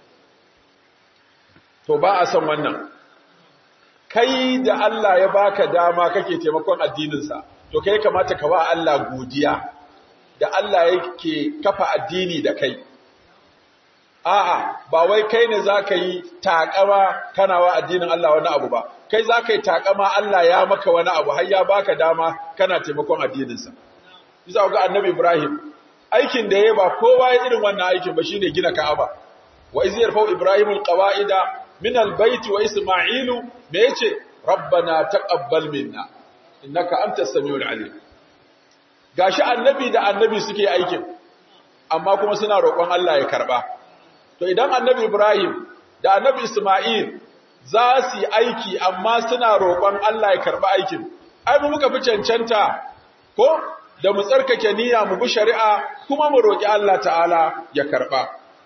to ba a san wannan kai da Allah ya baka dama kake taimakon addininsa to kai kamata ka wa Allah godiya da Allah yake kafa addini da kai a'a ba wai kai ne zaka yi takama kana wa addinin Allah wani abu ba kai zaka yi takama Allah ya maka wani abu har ya baka dama kana taimakon addininsa bisa ga annabi Ibrahim aikin da yayi ba kowa ya irin wannan aikin ba shine gina Ka'aba wa iz yarfau ibrahimul qawa'ida min albayt wa isma'ilu me yace rabbana taqabbal minna innaka antas samiul alim gashi annabi da annabi suke aikin amma kuma suna roƙon Allah ya karba to idan annabi ibrahim da annabi isma'il za su yi aiki amma suna roƙon Allah ya karba aikin ai mu muka fi cancanta ko da mu tsarkake niyya mu bi shari'a kuma mu roƙi Allah ta'ala ya karba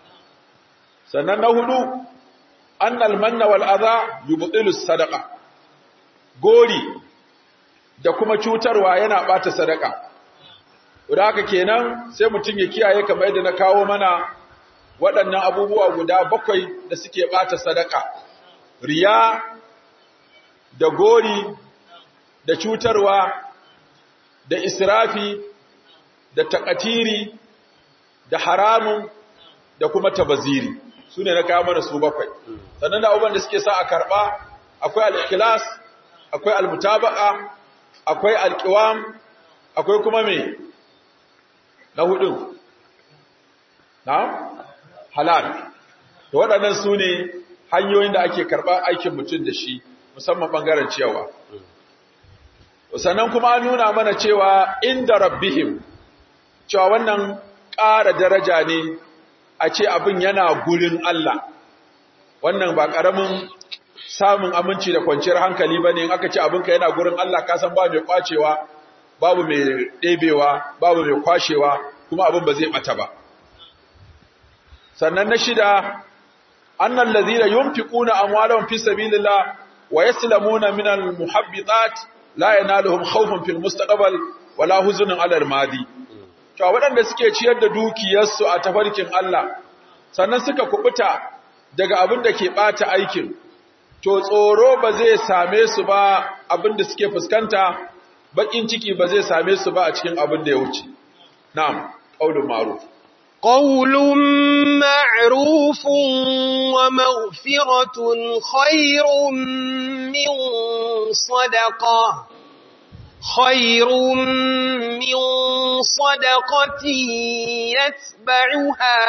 sannan na hudu annal manna wal adha yubtilu sadaqa gori da kuma cutarwa yana bata sadaka da haka kenan sai mutum ya kiyaye kamar yadda na kawo mana waɗannan abubuwa guda bakwai da suke bata sadaka riya da gori da cutarwa da israfi da takatiri da haramun da kuma tabaziri su ne na kawo mana su bakwai sannan da abubuwan da suke sa a karɓa akwai al'ikilas akwai almutaba'a akwai alƙiwam akwai kuma me na hudun na halal da waɗannan su ne hanyoyin da ake karɓar aikin mutum da shi musamman ɓangaren ciyawa sannan kuma an nuna mana cewa inda rabbihim cewa wannan ƙara daraja ne a ce abin yana gurin Allah wannan ba ƙaramin samun aminci da kwanciyar hankali ba ne in aka ce abinka yana gurin Allah ka san ba mai kwacewa babu mai ɗebewa babu mai kwashewa kuma abin ba zai ɓata ba sannan na shida annan lazina yunfiquna amwalahum fi sabilillah wa yaslamuna minal muhabbitat la yanaluhum khawfun fil mustaqbal wala huzunun ala al-madi to waɗanda suke ciyar da dukiyarsu a tafarkin Allah sannan suka kubuta daga abin da ke bata aikin to tsoro ba zai same su ba abin da suke fuskanta bakin ciki ba zai same su ba a cikin abin da ya wuce na'am qaulun ma'ruf قول معروف ومغفرة خير من صدقة خير من صدقة يتبعها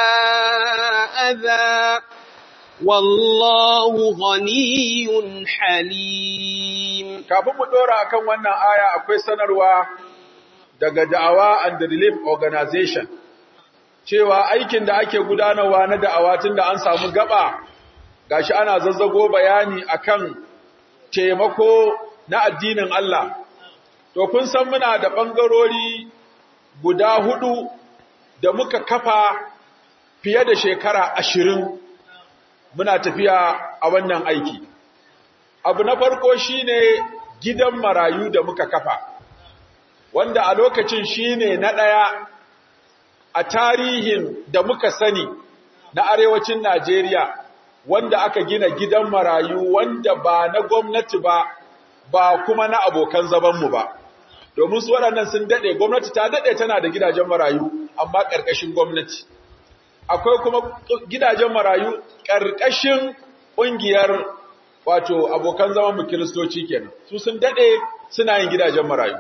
أذى والله غني حليم kafin mu dora akan wannan aya akwai sanarwa daga da'awa and relief organization cewa aikin da ake gudanarwa na da'awa tun da an samu gaba gashi ana zazzago bayani akan taimako na addinin Allah to kun san muna da bangarori guda hudu da muka kafa fiye da shekara ashirin muna tafiya a wannan aiki abu na farko shine gidan marayu da muka kafa wanda a lokacin shine na ɗaya a tarihin da muka sani na arewacin Najeriya wanda aka gina gidan marayu wanda ba na gwamnati ba ba kuma na abokan zabanmu ba domin su waɗannan sun daɗe gwamnati ta daɗe tana da gidajen marayu amma ƙarƙashin gwamnati akwai kuma gidajen marayu ƙarƙashin ƙungiyar wato abokan zamanmu kiristoci kenan su sun daɗe suna yin gidajen marayu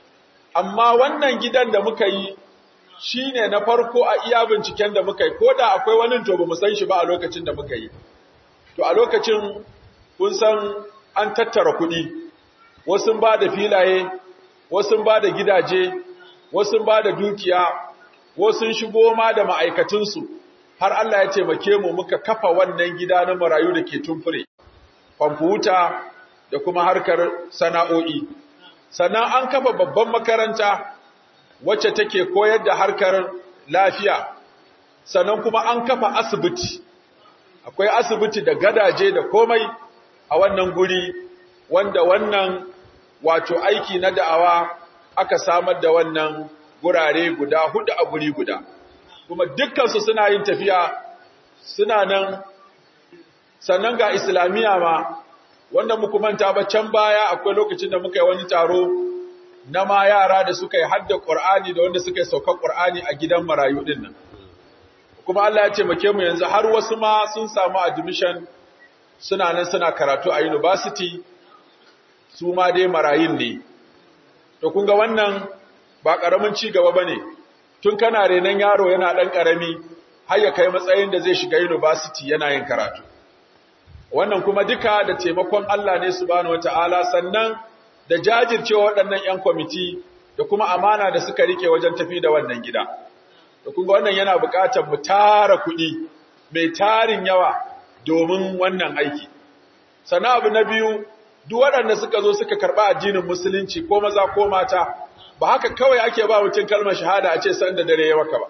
amma wannan gidan da muka yi shi ne na farko a iya binciken da muka yi ko da akwai wani to ba mu san shi ba a lokacin da muka yi to a lokacin kun san an tattara kuɗi wasu ba da filaye wasu ba da gidaje wasu ba da dukiya wasu shigo ma da ma'aikatunsu har Allah ya taimake mu muka kafa wannan gida na marayu da ke tumfure kwamfuta da kuma harkar sana'o'i sannan an kafa babban makaranta wacce take koyar da harkar lafiya sannan kuma an kafa asibiti akwai asibiti da gadaje da komai a wannan guri wanda wannan wato aiki na da'awa aka samar da wannan gurare guda hudu a guri guda kuma dukkansu suna yin tafiya suna nan sannan ga islamiyya ma wanda muku manta ba can baya akwai lokacin da muka yi wani taro na ma yara da suka yi hadda Qur'ani da wanda suka yi saukar Qur'ani a gidan marayu din nan kuma Allah ya taimake mu yanzu har wasu ma sun samu admission suna nan suna karatu a university su ma dai marayun ne to kun ga wannan ba karamin ci gaba bane tun kana renan yaro yana dan karami har ya kai matsayin da zai shiga university yana yin karatu wannan kuma duka da taimakon Allah ne subhanahu wataala sannan da jajircewa waɗannan 'yan kwamiti da kuma amana da suka rike wajen tafi da wannan gida da kuma wannan yana buƙatar mu tara kuɗi mai tarin yawa domin wannan aiki sannan abu na biyu duk waɗanda suka zo suka karɓa addinin musulunci ko maza ko mata ba haka kawai ake ba mutum kalmar shahada a ce san da dare ya maka ba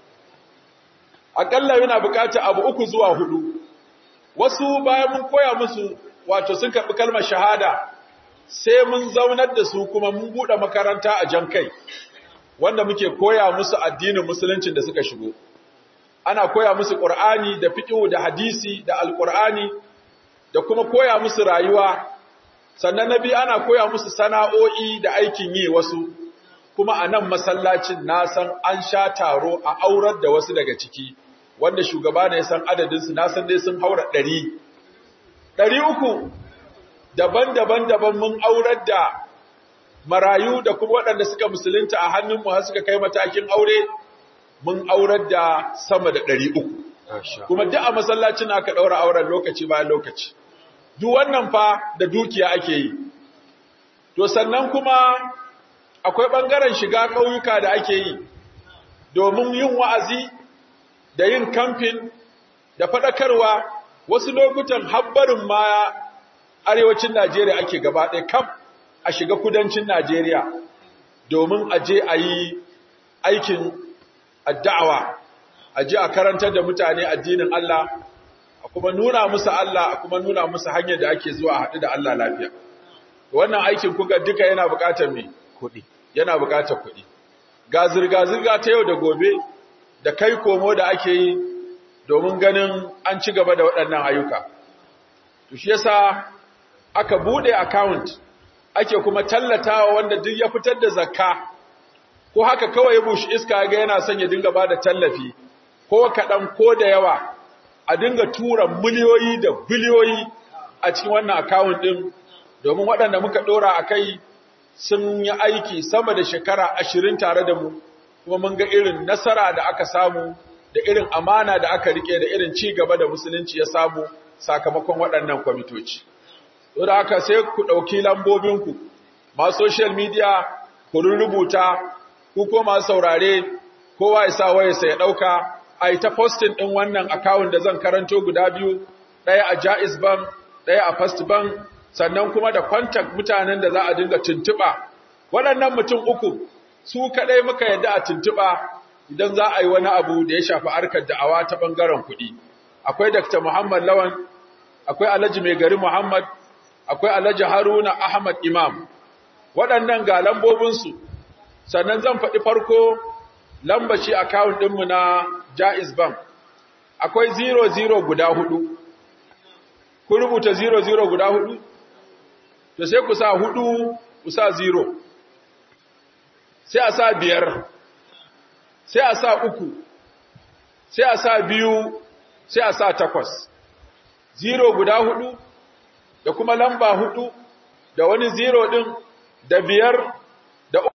aƙalla yana buƙatar abu uku zuwa hudu wasu bayan mun koya musu wato sun karɓi kalmar shahada sai mun zaunar da su kuma mun buɗe makaranta a jan kai wanda muke koya musu addinin musuluncin da suka shigo ana koya musu ƙur'ani da fiqh da hadisi da alƙur'ani da kuma koya musu rayuwa sannan nabi ana koya musu sana'o'i da aikin yi wasu kuma a nan masallacin na san an sha taro a aurar da wasu daga ciki wanda shugaba ne san adadinsu na san dai sun haura ɗari ɗari uku daban-daban daban mun aurar da marayu da kuma waɗanda suka musulunta a hannunmu har suka kai matakin aure mun aurar da sama da ɗari uku kuma duk a masallacin aka ɗaura auren lokaci bayan lokaci duk wannan fa da dukiya ake yi to sannan kuma akwai ɓangaren shiga ƙauyuka da ake yi domin yin wa'azi da yin kamfin da faɗakarwa wasu lokutan habbarin ma arewacin Najeriya ake gaba ɗaya kam a shiga kudancin Najeriya domin a je a yi aikin adda'awa a je a karantar da mutane addinin Allah a kuma nuna musu Allah a kuma nuna musu hanyar da ake zuwa a haɗu da Allah lafiya wannan aikin kuka duka yana buƙatar me kuɗi yana buƙatar kuɗi ga zirga-zirga ta yau da gobe da kai komo da ake yi domin ganin an ci gaba da waɗannan ayyuka to shi yasa aka bude account ake kuma tallatawa wanda duk ya fitar da zakka ko haka kawai ya bushi iska ga yana son ya dinga bada tallafi ko kaɗan ko da yawa a dinga tura miliyoyi da biliyoyi a cikin wannan account ɗin domin waɗanda muka ɗora a kai sun yi aiki sama da shekara ashirin tare da mu kuma mun ga irin nasara da aka samu da irin amana da aka rike da irin ci gaba da musulunci ya samu sakamakon waɗannan kwamitoci. To da haka sai ku ɗauki lambobinku, masu social media ku rubuta, ku ko masu saurare, kowa ya sa wayarsa ya ɗauka, a yi ta postin ɗin wannan akawun da zan karanto guda biyu, ɗaya a Jaiz Bank, ɗaya a First Bank, sannan kuma da contact mutanen da za a dinga tuntuɓa. Waɗannan mutum uku, su kaɗai muka yadda a tuntuɓa idan za a yi wani abu da ya shafi harkar da'awa ta ɓangaren kuɗi. Akwai Dr. Muhammad Lawan, akwai Alhaji Mai Gari Muhammad, akwai Alhaji Haruna Ahmad Imam. Waɗannan ga lambobinsu, sannan zan faɗi farko lambaci akawun ɗinmu na Jaiz Bank. Akwai 00 guda hudu. Kun rubuta 00 guda hudu? To sai ku sa hudu, ku sa 0. Sai a sa biyar. sai a sa uku, sai a sa biyu, sai a sa takwas. Zero guda hudu, da kuma lamba hudu, da wani zero ɗin, da biyar, da uku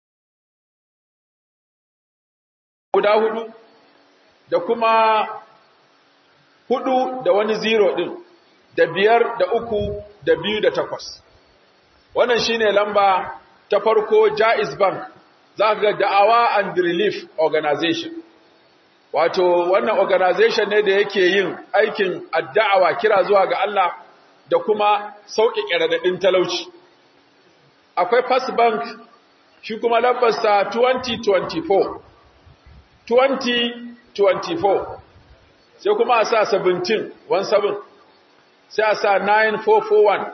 guda hudu, da kuma hudu da wani zero ɗin, da biyar, da uku, da biyu, da takwas. Wannan shine lamba ta farko Jaiz Bank. za ga da'awa and relief organization wato wannan organization ne da yake yin aikin addawa kira zuwa ga Allah da kuma sauƙi radadin talauci akwai first bank shi kuma lambarsa 2024 2024 sai kuma a sa 17 17 sai a sa 9441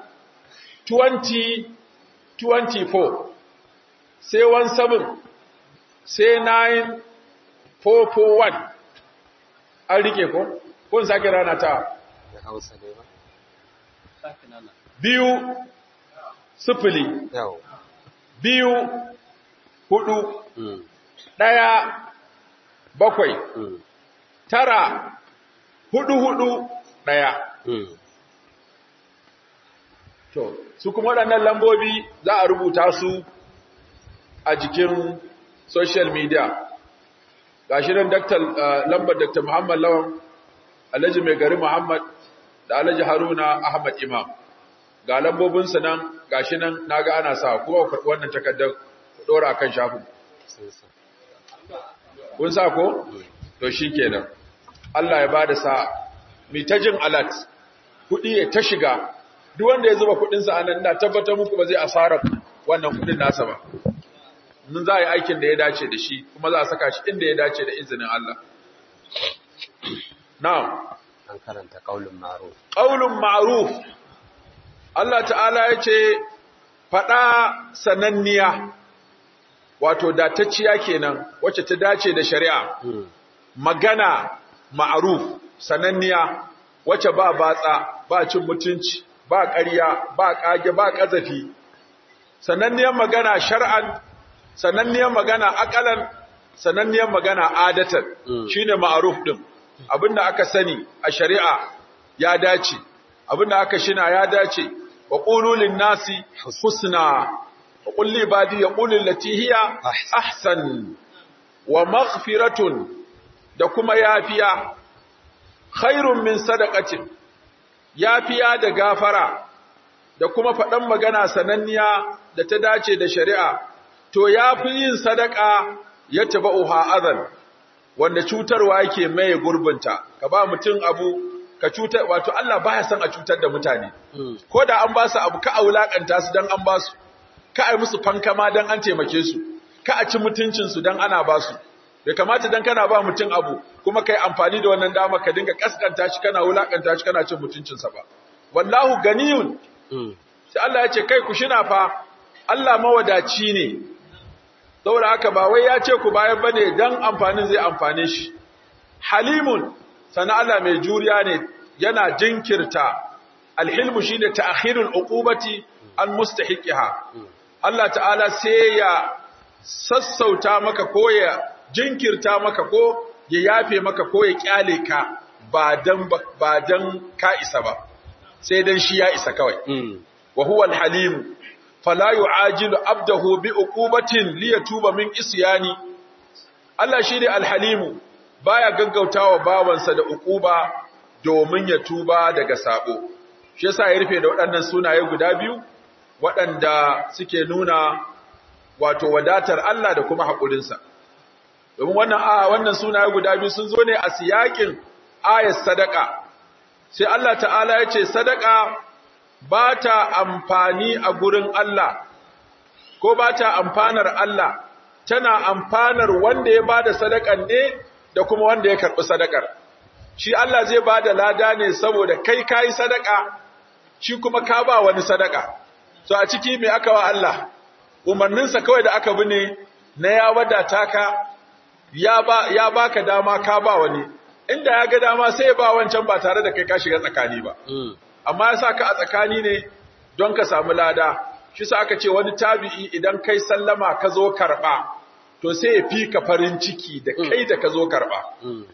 2024 sai 17 sai 9441 an rike ko? kun sake rana ta da hausa ne ba biyu sifili yau biyu hudu mm. ɗaya bakwai mm. tara hudu hudu ɗaya mm. To, su kuma waɗannan lambobi za a rubuta su a jikin social media. gashi nan daktar lambar Dr. Muhammad Lawan Alhaji Mai Gari Muhammad da Alhaji Haruna Ahmad Imam ga lambobinsu nan gashi nan naga ana sa kuma ku wannan takardar ku dora akan shafin kun sa ko to shikenan Allah ya bada sa mi ta jin alat kudi ya ta shiga duk wanda ya zuba kudin sa anan ina tabbatar muku ba zai asara wannan kudin nasa ba mun za a yi aikin da ya dace da shi kuma za a saka shi inda ya dace da izinin Allah na'am an karanta qaulun ma'ruf qaulun ma'ruf Allah ta'ala ya ce faɗa sananniya wato datacciya kenan wacce ta dace da shari'a magana ma'ruf sananniya wacce ba batsa ba cin mutunci ba ƙarya ba ƙage ba ƙazafi sananniyar magana shar'an sananniyar magana akalan sananniyar magana adatan shine ma'ruf din abinda aka sani a shari'a ya dace abinda aka shina ya dace wa qulu lin nasi husna wa qul li ibadi yaqulu allati hiya ahsan wa maghfiratun da kuma yafiya khairun min sadaqatin yafiya da gafara da kuma faɗan magana sananniya da ta dace da shari'a to yafi yin sadaka ya tabauha azan wanda cutarwa yake mai gurbinta ka ba mutum abu ka cutar wato Allah baya son a cutar da mutane ko da an ba su abu ka aulakanta su dan an ba su ka ai musu fankama dan an taimake su ka a ci mutuncin su dan ana ba su bai kamata dan kana ba mutum abu kuma kai amfani da wannan dama ka dinga kaskanta shi kana wulakanta shi kana cin mutuncin sa ba wallahu ganiyun sai Allah ya ce kai ku shina fa Allah mawadaci ne saboda haka ba wai ya ce ku bayan bane dan amfanin zai amfane shi halimun sana Allah mai juriya ne yana jinkirta alhilmu shine ta'khirul uqubati an mustahiqiha Allah ta'ala sai ya sassauta maka ko ya jinkirta maka ko ya yafe maka ko ya kyale ka ba dan ba dan ka isa ba sai dan shi ya isa kawai wa huwa alhalim fala yu'ajilu abdahu bi uqubatin liyatuba min isyani Allah shine alhalimu baya gaggautawa bawansa da uquba domin ya tuba daga sabo shi yasa ya rufe da waɗannan sunaye guda biyu waɗanda suke nuna wato wadatar Allah da kuma haƙurinsa domin wannan a wannan sunaye guda biyu sun zo ne a siyakin ayat sadaka sai Allah ta'ala ya ce sadaka ba ta amfani a gurin Allah ko ba ta amfanar Allah tana amfanar wanda ya ba da sadakan ne da kuma wanda ya karɓi sadakar shi Allah zai ba da lada ne saboda kai ka yi sadaka shi kuma ka ba wani sadaka so a ciki mai aka wa Allah umarninsa kawai da aka bi ne na ya wadata ka ya ba ya baka dama ka ba wani inda ya ga dama sai ya ba wancan ba tare da kai ka shiga tsakani ba amma ya sa ka a tsakani ne don ka samu lada shi sa aka ce wani tabi'i idan kai sallama ka zo karɓa to sai ya fi ka farin ciki da kai da ka zo karɓa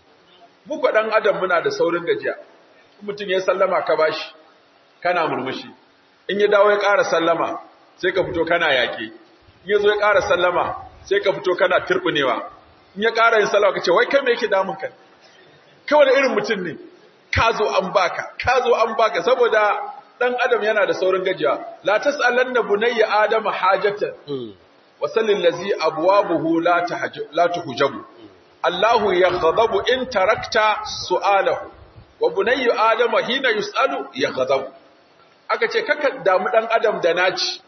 muku ɗan adam muna da saurin gajiya mutum ya sallama ka bashi kana murmushi in ya dawo ya ƙara sallama sai ka fito kana yaƙe in ya zo ya ƙara sallama sai ka fito kana turɓunewa in ya ƙara yin sallama ka ce wai kai me yake damun ka kawai da irin mutum ne ka zo an baka ka zo an baka saboda dan adam yana da saurin gajiya la tasalanna bunayya adama hajatan wa sallil ladzi abwabuhu la tahajju la tuhjabu Allahu yaghdabu in tarakta su'alahu wa bunayya adama hina yusalu yaghdabu aka ce kaka damu dan adam da naci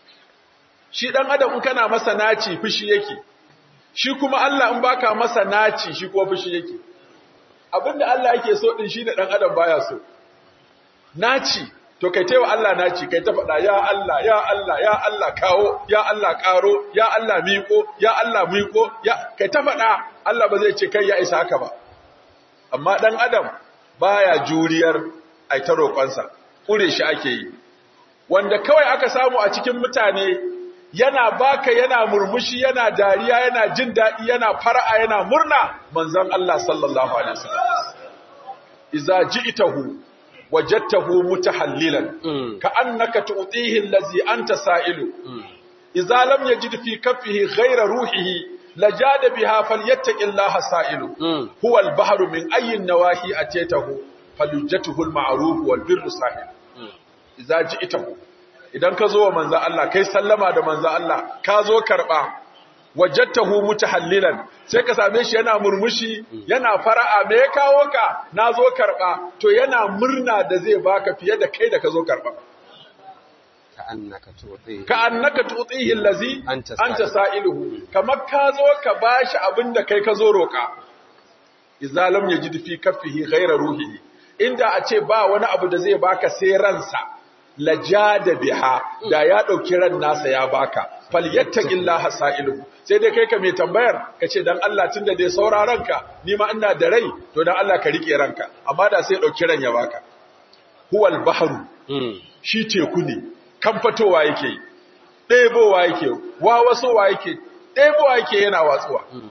shi dan adam in kana masa naci fushi yake shi kuma Allah in baka masa naci shi kuma fushi yake abinda Allah yake so din shine dan adam baya so naci to kai taiwa Allah naci kai ta faɗa ya Allah ya Allah ya Allah kawo ya Allah karo ya Allah miƙo ya Allah miƙo ya kai ta faɗa Allah ba zai ce kai ya isa haka ba amma dan adam baya juriyar ai ta roƙonsa kure shi ake yi wanda kawai aka samu a cikin mutane yana baka yana murmushi yana dariya yana jin daɗi yana fara'a yana murna manzon Allah sallallahu alaihi wasallam idza ji'tahu wajadtahu mutahallilan ka'annaka tu'tihi allazi anta sa'ilu idza lam yajid fi kaffihi ghayra ruhihi lajada biha falyattaqillaha sa'ilu Mm. huwa al-bahru min ayyin nawahi atatahu falujjatuhu al-ma'ruf wal birru sahil Mm. idza ji'tahu idan ka zo wa manzo Allah kai sallama da manzo Allah ka zo karba wajadtahu mutahallilan sai ka same shi yana murmushi yana fara'a me ya kawo ka na zo karba to yana murna da zai baka fiye da kai da ka zo karba Ka'annaka tuti. ka annaka tutihi allazi Anta anta sa'iluhu kamar ka zo ka bashi abin da kai ka zo roka idza lam yajid fi kaffihi ghayra ruhihi inda a ce ba wani abu da zai baka sai ransa lajada biha da ya dauki ran nasa ya baka falyattaqillaha sa'iluhu sai dai kai ka mai tambayar ka ce dan Allah tunda dai sauraron ka ni ma ina da rai to dan Allah ka rike ranka amma da sai dauki ran ya baka huwal bahru Mm. shi teku ne kan fatowa yake ɗebowa yake wawasowa yake ɗebowa yake yana watsuwa Mm.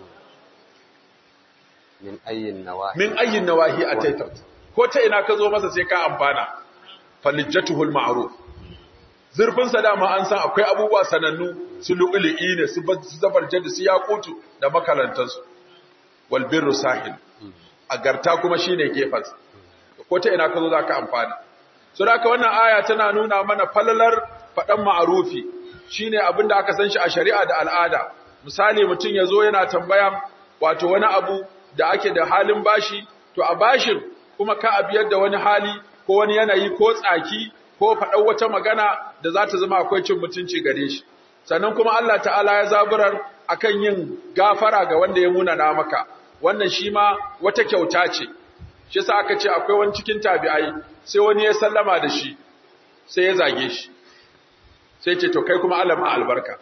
Min ayyin nawahi. min ayyin nawahi a taitar ko ta ina ka zo masa sai ka amfana falijjatuhul ma'ruf zurfin sa dama an san akwai abubuwa sanannu su lu'lu'i ne su zabar jadi su yaqutu da makarantansu wal birru sahil agarta kuma shine gefansa ko ta ina ka zo zaka amfana so da haka wannan aya tana nuna mana falalar faɗan ma'arufi shine abin da aka san shi a shari'a da al'ada misali mutum ya zo yana tambayan wato wani abu da ake da halin bashi to a bashin kuma ka a biyar da wani hali ko wani yanayi ko tsaki ko faɗan wata magana da za ta zama akwai cin mutunci gare shi sannan kuma Allah ta'ala ya zaburar akan yin gafara ga wanda ya munana maka wannan shi ma wata kyauta ce shi sa aka ce akwai wani cikin tabi'ai sai wani ya sallama da shi sai ya zage shi sai ce to kai kuma Allah ma albarka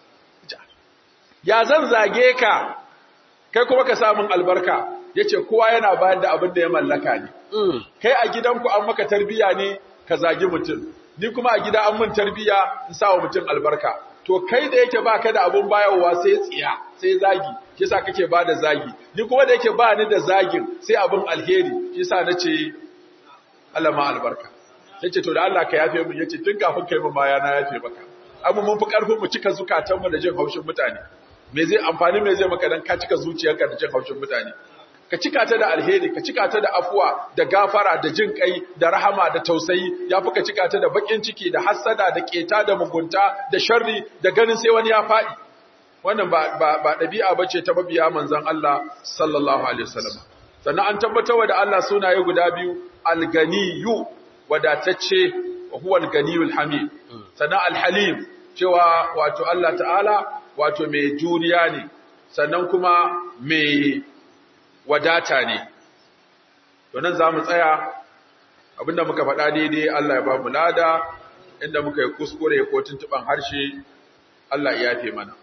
ya zan zage ka kai kuma ka samun albarka yace kowa yana bayar da abin da ya mallaka ne Mm. kai a gidanku an maka tarbiya ne ka zagi mutum ni kuma a gida an mun tarbiya in sa wa mutum albarka to kai da yake baka da abun bayarwa sai tsiya sai zagi shi yasa kake bada zagi ni kuma da yake ba ni da zagin sai abun alheri shi yasa nace Allah ma albarka yace to da Allah ka yafe mun yace tun kafin kai mun baya na yafe maka amma mun fi karfin mu cika zukatan mu da jin haushin mutane me zai amfani me zai maka dan ka cika zuciyarka da jin haushin mutane ka cika ta da alheri ka cika ta da afuwa da gafara da jin kai da rahama da tausayi yafi ka cika ta da bakin ciki da hassada da keta da mugunta da sharri da ganin sai wani ya faɗi wannan ba ba ba dabi'a bace ta mabiya manzon Allah sallallahu alaihi wasallam sannan an tabbatar da Allah sunaye guda biyu al-ganiyyu wadatacce wa huwa al-ganiyul hamid sannan al-halim cewa wato Allah ta'ala wato mai juriya ne sannan kuma mai wadata ne to nan za mu tsaya abinda muka faɗa daidai Allah ya ba mu lada inda muka yi kuskure ko tuntuban harshe Allah ya yafe mana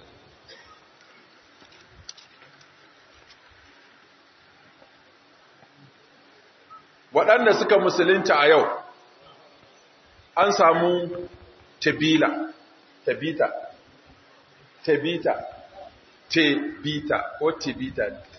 waɗanda suka musulunta a yau an samu tabila tabita tabita tebita ko tibita